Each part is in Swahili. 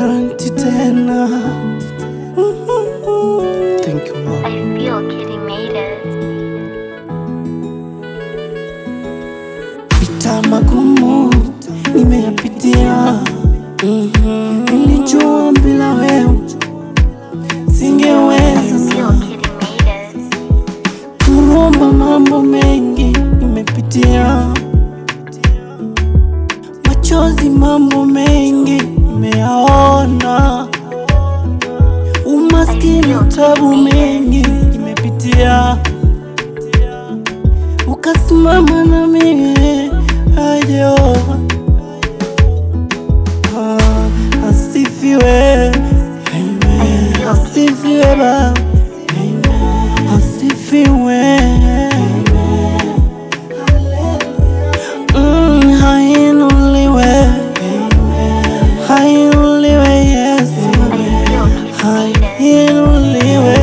garanti tena. Thank you Lord. I feel Kitty made it. Vita magumu nimeyapitia, Mhm. nilijua bila wewe singeweza Feel Kitty made it. kuomba, mambo mengi nimepitia, machozi, mambo mengi nimeyaona, umaskini, tabu mengi nimepitia, ukasimama na mimi ayo Ah, asifiwe asifiwe Baba asifiwe Mm, hainuliwe hainuliwe Yesu hainuliwe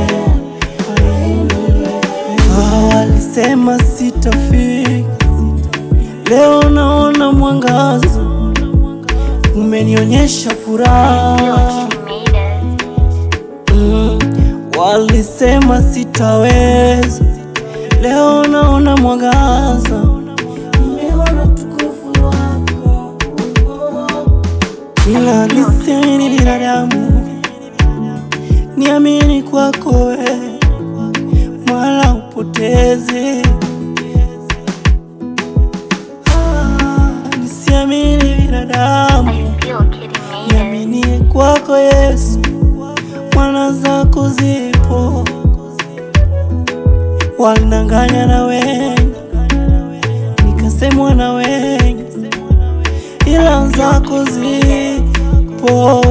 Ah, walisema sitafika leo naona mwangaza umenionyesha furaha Kitty made it. Mm, walisema sitaweza, leo naona mwangaza, nimeona tukufu wako. Ila nisiamini binadamu, niamini kwako wewe, wala upoteze. Ah, Nisiamini binadamu I feel Kitty made it. Niaminie kwako Yesu, mwana zako zipo, walinanganya na wengi, nikasemwa na wengi, ila zako zipo.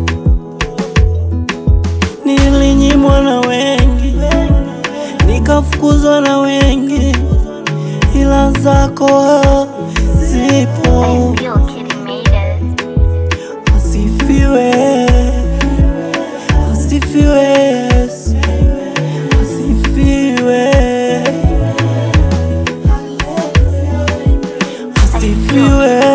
Nilinyimwa na wengi, nikafukuzwa na wengi, ila zako zipo. I feel Kitty made it. Asifiwe, asifiwe Yesu, asifiwe, asifiwe,